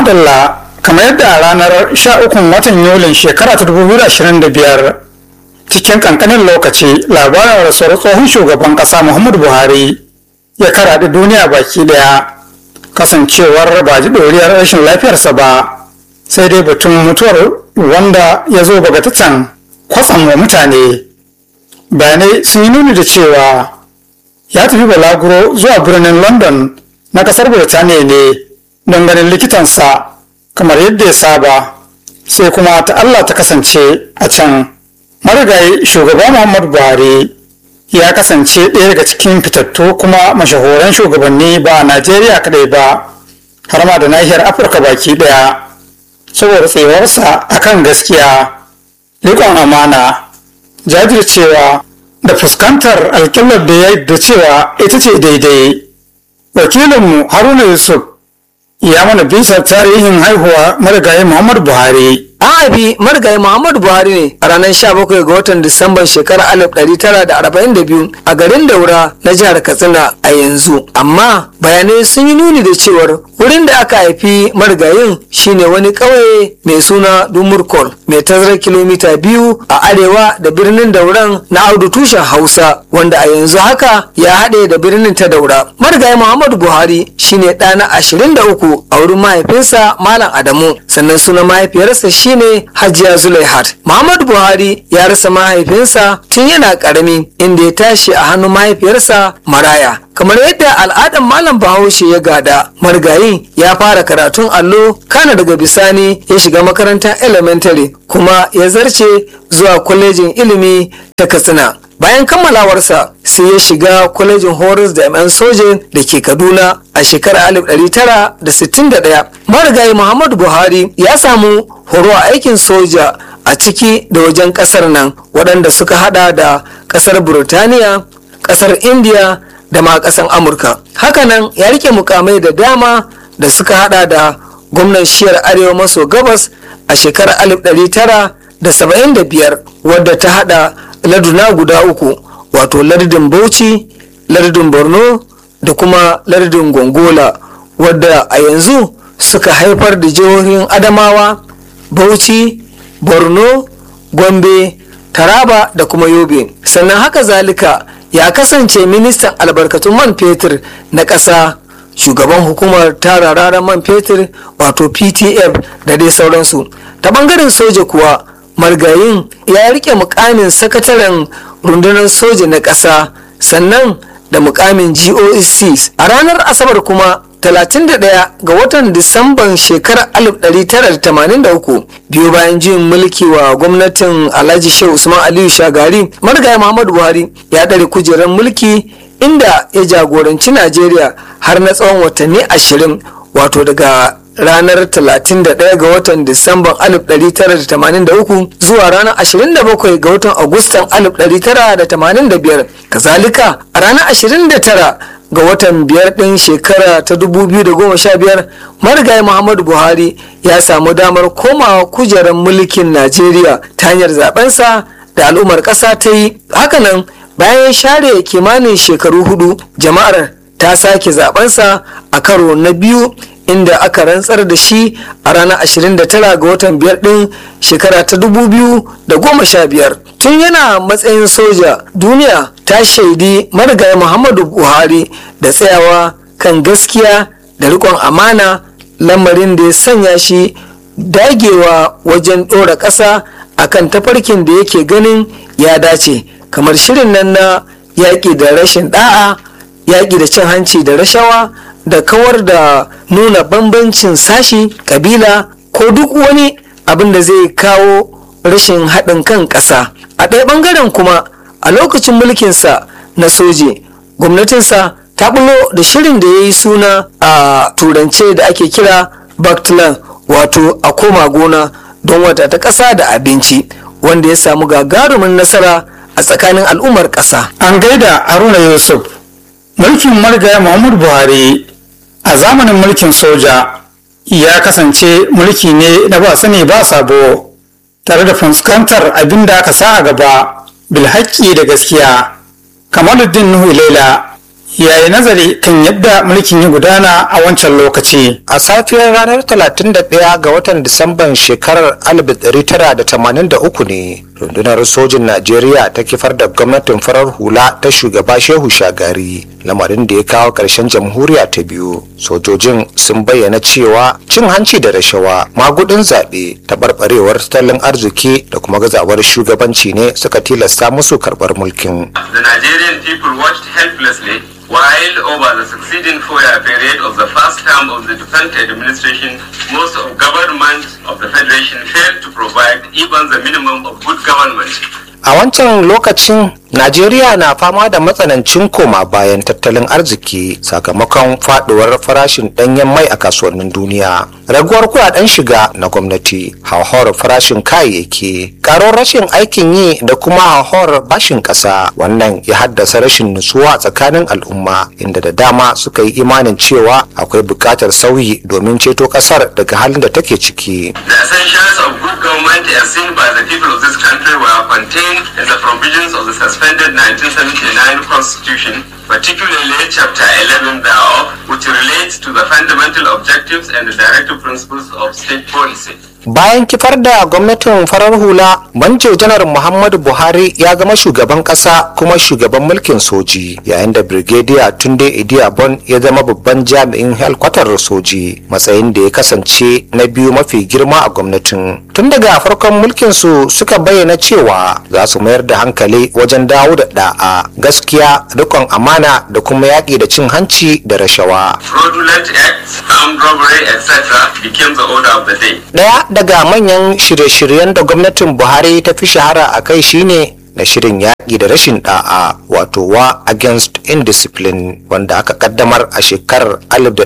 madalla kamar yadda a ranar 13 watan yulin shekara ta 2025 cikin kankanin lokaci labarin rasuwar tsohon shugaban kasa muhammadu buhari ya karaɗe duniya baki daya kasancewar ba ji ɗoriyar rashin lafiyarsa ba sai dai batun mutuwar wanda ya zo bagatatan kwatsam wa mutane bayanai sun yi nuni da cewa ya tafi balaguro zuwa birnin london na kasar birtaniya ne don ganin likitansa kamar yadda ya saba sai kuma ta allah ta kasance a can marigayi shugaba muhammadu buhari ya kasance ɗaya daga cikin fitattu kuma mashahuran shugabanni ba a najeriya kadai ba har ma da nahiyar afirka baki ɗaya saboda tsewarsa akan gaskiya riƙon amana jajircewa da fuskantar alƙiblar da ya da cewa ita ce daidai wakilinmu haruna yusuf ya mana bisa tarihin haihuwa marigayi muhammadu buhari An haifi marigayi Muhammadu Buhari ne a ranar 17 ga watan Disamban shekarar 1942 a garin Daura na jihar Katsina a yanzu. Amma bayanai sun yi nuni da cewar wurin da aka haifi marigayin shine wani ƙauye mai suna Dumurkol mai tazarar kilomita biyu a arewa da birnin Dauran na Audu tushen Hausa wanda a yanzu haka ya haɗe da birnin ta Daura. Marigayi Muhammadu Buhari shine ɗa na 23 a wurin mahaifinsa Malam Adamu sannan sunan mahaifiyarsa shine Hajiya Zulaihat. Muhammadu Buhari ya rasa mahaifinsa tun yana karami inda ya tashi a hannun mahaifiyarsa Maraya. Kamar yadda al'adar Malam Bahaushe ya gada, marigayi ya fara karatun allo kana daga bisani ya shiga makarantar elementary kuma ya zarce zuwa kwalejin ilimi ta Katsina. Bayan kammalawarsa sai ya shiga kwalejin Horis da yan soje da ke Kaduna a shekarar 1961. Marigayi Muhammadu Buhari ya samu horo a aikin soja a ciki da wajen kasar nan waɗanda suka hada da kasar Burtaniya, kasar India da ma kasar Amurka. Hakanan ya rike mukamai da dama da suka hada da gwamnan shiyar arewa maso gabas a shekarar 1975 wadda ta hada larduna guda uku wato lardin Bauchi, lardin Borno da kuma lardin Gongola wadda a yanzu suka haifar da jihohin Adamawa, Bauchi, Borno, Gombe, Taraba da kuma Yobe. Sannan haka zalika ya kasance ministan albarkatun man fetur na ƙasa shugaban hukumar tara rarar man fetur wato PTF da dai sauransu. Ta bangaren soja kuwa margayin ya rike mukamin sakataren rundunar soja na ƙasa sannan da mukamin GOC a ranar asabar kuma 31 ga watan disamban shekarar 1983 biyu bayan jin mulki wa gwamnatin alhaji shehu usman aliyu shagari marigayi muhammadu buhari ya ɗare kujerar mulki inda ya jagoranci najeriya har na tsawon watanni 20 wato daga ranar 31 ga watan Disamban 1983 zuwa ranar 27 ga watan Agustan 1985. Kazalika a ranar 29 ga watan biyar ɗin shekara ta 2015 marigayi Muhammadu Buhari ya samu damar komawa kujerar mulkin Najeriya ta hanyar zabensa da al'ummar ƙasa ta yi. Hakanan bayan share kimanin shekaru hudu jama'ar ta sake zabensa a karo na biyu inda aka rantsar da shi a ranar 29 ga watan biyar din shekara ta 2015 tun yana matsayin soja duniya ta shaidi marigayi muhammadu buhari da tsayawa kan gaskiya da rikon amana lamarin da ya sanya shi dagewa wajen ɗora ƙasa akan tafarkin da yake ganin ya dace kamar shirin nan na yaƙi da rashin ɗa'a yaƙi da cin hanci da rashawa da kawar da nuna bambancin sashi kabila ko duk wani abin da zai kawo rashin haɗin kan ƙasa a ɗaya ɓangaren kuma a lokacin mulkinsa na soje gwamnatinsa ta bulo da shirin da ya yi suna a turance da ake kira backland wato a koma gona don wata ta ƙasa da abinci wanda ya samu gagarumin nasara a tsakanin al'ummar ƙasa an gaida haruna yusuf mulkin marigaya muhammadu buhari a zamanin mulkin soja ya kasance mulki ne na ba sani ba sabo tare da fuskantar abin da aka sa a gaba bilhaƙi da gaskiya kamaluddin nuhu laila ya yi nazari kan yadda mulkin ya gudana a wancan lokaci. A safiyar ranar 31 ga watan Disamban shekarar 1983 ne rundunar sojin Najeriya ta kifar da gwamnatin farar hula ta shugaba Shehu Shagari lamarin da ya kawo ƙarshen jamhuriya ta biyu. Sojojin sun bayyana cewa cin hanci da rashawa magudin zaɓe taɓarɓarewar tattalin arziki da kuma gazawar shugabanci ne suka tilasta musu karɓar mulkin. The Nigerian people watched helplessly while over the succeeding four-year period of the first term of the defunct administration, most of government of the federation failed to provide even the minimum of good government. A wancan lokacin Najeriya na fama da matsanancin koma bayan tattalin arziki sakamakon faduwar farashin danyen mai a kasuwannin duniya. Raguwar kudaden shiga na gwamnati, hauhawar farashin kayayyaki, karon rashin aikin yi da kuma hauhawar bashin kasa. Wannan ya haddasa rashin nutsuwa tsakanin al'umma inda da dama suka yi imanin cewa akwai bukatar sauyi domin ceto kasar daga halin da take ciki. The essentials of good government as seen by the people of this country were contained in the provisions of the suspended 1979 Constitution, particularly Chapter 11 thereof, which relates to the fundamental objectives and the directive principles of state policy. bayan kifar da gwamnatin farar hula banjo janar muhammadu buhari ya zama shugaban kasa kuma shugaban mulkin soji yayin da brigadier tunde idiabon ya zama babban jami'in helkwatar soji matsayin da ya kasance na biyu mafi girma a gwamnatin tun daga farkon mulkin su suka bayyana cewa za su mayar da hankali wajen dawo da da'a gaskiya rikon amana da kuma yaƙi da cin hanci da rashawa Fraudulent acts, armed robbery, etc. became the order of the day. Daya daga manyan shirye-shiryen da gwamnatin Buhari ta fi shahara a kai shine na shirin yaƙi da rashin ɗa'a wato wa against indiscipline wanda aka kaddamar a shekarar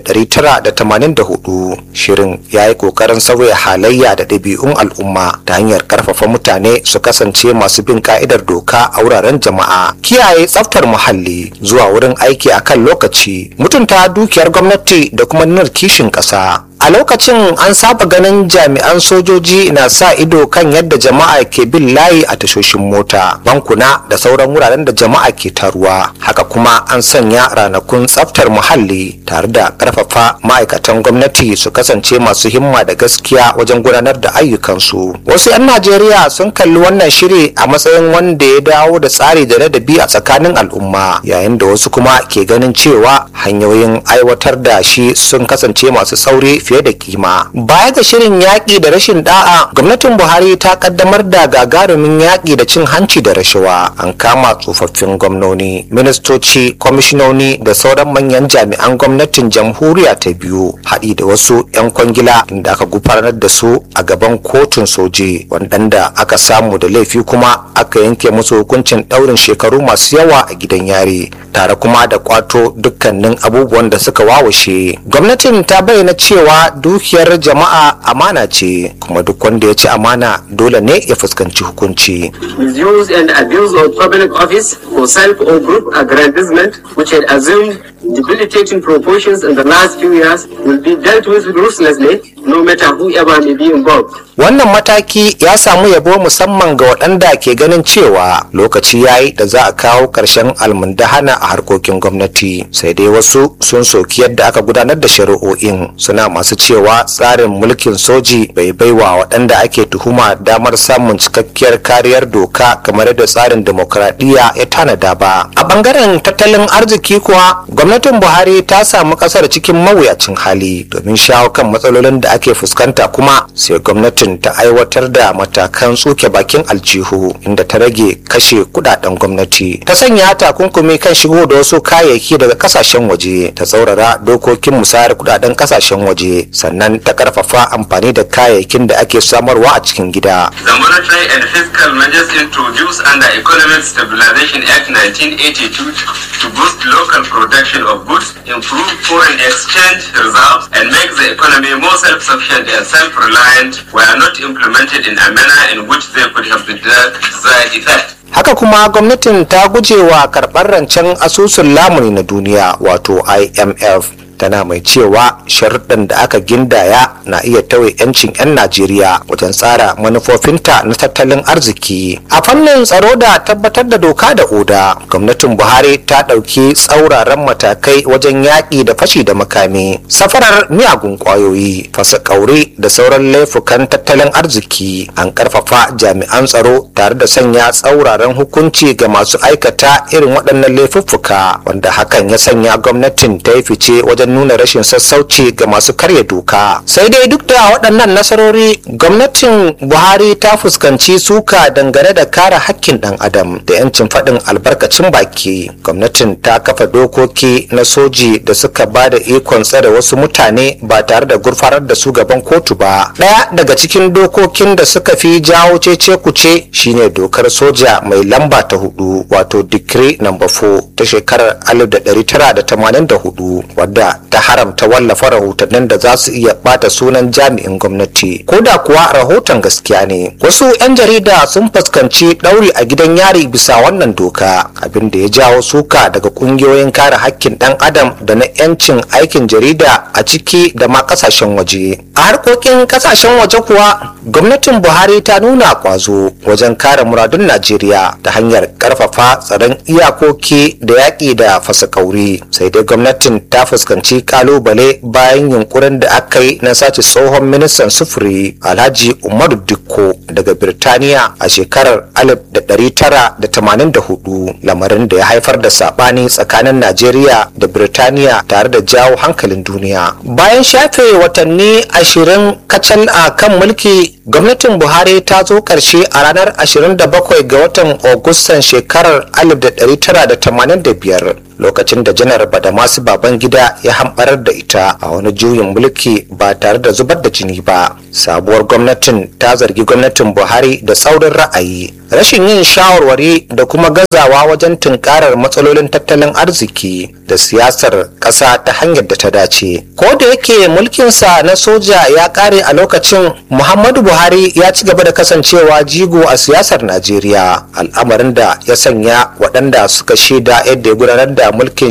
1984 shirin ya yi ƙoƙarin sauya halayya da ɗabi'un al'umma ta hanyar ƙarfafa mutane su kasance masu bin ka'idar doka a wuraren jama'a kiyaye tsaftar muhalli zuwa wurin aiki a kan lokaci mutunta dukiyar gwamnati da kuma nuna kishin ƙasa a lokacin an saba ganin jami'an sojoji na sa ido kan yadda jama'a ke bin layi a tashoshin mota bankuna da sauran wuraren da jama'a ke taruwa haka kuma an sanya ranakun tsaftar muhalli tare da karfafa ma'aikatan gwamnati su kasance masu himma da gaskiya wajen gudanar da ayyukansu wasu 'yan najeriya sun kalli wannan shiri a matsayin wanda ya dawo da tsari da ladabi a tsakanin al'umma yayin da wasu kuma ke ganin cewa hanyoyin aiwatar da shi sun kasance masu sauri fiye da kima baya ga shirin yaƙi da rashin da'a gwamnatin buhari ta kaddamar da gagarumin yaƙi da cin hanci da rashawa an kama tsofaffin gwamnoni ministoci kwamishinoni da sauran manyan jami'an gwamnatin jamhuriya ta biyu haɗi da wasu 'yan kwangila da aka gufanar da su a gaban kotun soje waɗanda aka samu da laifi kuma aka yanke musu hukuncin ɗaurin shekaru masu yawa a gidan yari tare kuma da kwato dukkanin abubuwan da suka wawashe gwamnatin ta bayyana cewa dukiyar jama'a amana ce kuma duk wanda ya ci amana dole ne ya fuskanci hukunci misuse and abuse of public office for self or group aggrandizement, which had assumed debilitating proportions in the last few years, will be dealt with ruthlessly, no matter whoever may be involved. wannan mataki ya samu yabo musamman ga waɗanda ke ganin cewa lokaci ya yi da za a kawo ƙarshen almundahana a harkokin gwamnati sai dai wasu sun soki yadda aka gudanar da shari'o'in suna masu cewa tsarin mulkin soji bai baiwa waɗanda ake tuhuma damar samun cikakkiyar kariyar doka kamar yadda tsarin demokradiyya ya tanada ba a ɓangaren tattalin arziki kuwa gwamnatin buhari ta samu ƙasar cikin mawuyacin hali domin shawo kan matsalolin da ake fuskanta kuma sai gwamnatin ta aiwatar da matakan tsoke bakin aljihu inda ta rage kashe kudaden gwamnati ta sanya takunkumi kan shigo da wasu kayayyaki daga kasashen waje ta tsaurara dokokin musayar kudaden kasashen waje sannan ta karfafa amfani da kayayyakin da ake samarwa a cikin gida The monetary and fiscal measures introduced under Economic Stabilization Act 1982 to boost local production of goods, improve foreign exchange reserves, and make the economy more self-sufficient and self-reliant were not implemented in a manner in which they could have the desired effect. haka kuma gwamnatin ta guje wa karɓar rancen asusun lamuni na duniya wato imf tana mai cewa sharuɗan da aka gindaya na iya tauye 'yancin 'yan najeriya wajen tsara manufofinta na tattalin arziki a fannin tsaro da tabbatar da doka da oda gwamnatin buhari ta ɗauki tsauraran matakai wajen yaƙi da fashi da makami safarar miyagun ƙwayoyi fasa ƙaure da sauran laifukan tattalin arziki an ƙarfafa jami'an tsaro tare da sanya tsauraran hukunci ga masu aikata irin waɗannan laifuffuka wanda hakan ya sanya gwamnatin ta yi fice wajen nuna rashin sassauci ga masu karya doka sai dai duk da waɗannan nasarori gwamnatin buhari ta fuskanci suka dangane da kare hakkin ɗan adam da 'yancin faɗin albarkacin baki gwamnatin ta kafa dokoki na soji da suka ba da ikon tsare wasu mutane ba tare da gurfanar da su gaban kotu ba ɗaya daga cikin dokokin da suka fi jawo cece kuce shine dokar soja mai lamba ta hudu wato decree number 4 ta shekarar 1984 wadda ta haramta wallafa rahotannin da za su iya bata sunan jami'in gwamnati ko da kuwa rahoton gaskiya ne wasu 'yan jarida sun fuskanci ɗauri a gidan yari bisa wannan doka abin da ya jawo suka daga ƙungiyoyin kare hakkin ɗan adam da na 'yancin aikin jarida a ciki da ma ƙasashen waje a harkokin ƙasashen waje kuwa gwamnatin buhari ta nuna kwazo wajen kare muradun najeriya ta hanyar ƙarfafa tsaron iyakoki da yaƙi da fasakauri sai dai gwamnatin ta fuskanci kalubale bayan yunkurin da aka yi na sace tsohon ministan sufuri alhaji umaru dikko daga birtaniya a shekarar 1984 lamarin da ya haifar da sabani tsakanin najeriya da birtaniya tare da jawo hankalin duniya bayan shafe watanni ashirin kacal a kan mulki gwamnatin buhari ta zo karshe a ranar 27 ga watan agustan shekarar 1985 lokacin da janar badamasu babangida ya hambarar da ita a wani juyin mulki ba tare da zubar da jini ba sabuwar gwamnatin ta zargi gwamnatin buhari da tsaurin ra'ayi rashin yin shawarwari da kuma gazawa wajen tunkarar matsalolin tattalin arziki da siyasar ƙasa ta hanyar da ta dace ko da yake mulkinsa na soja ya ƙare a lokacin muhammadu buhari ya ci gaba da kasancewa jigo a siyasar najeriya al'amarin da ya sanya waɗanda suka shaida yadda ya gudanar da mulkin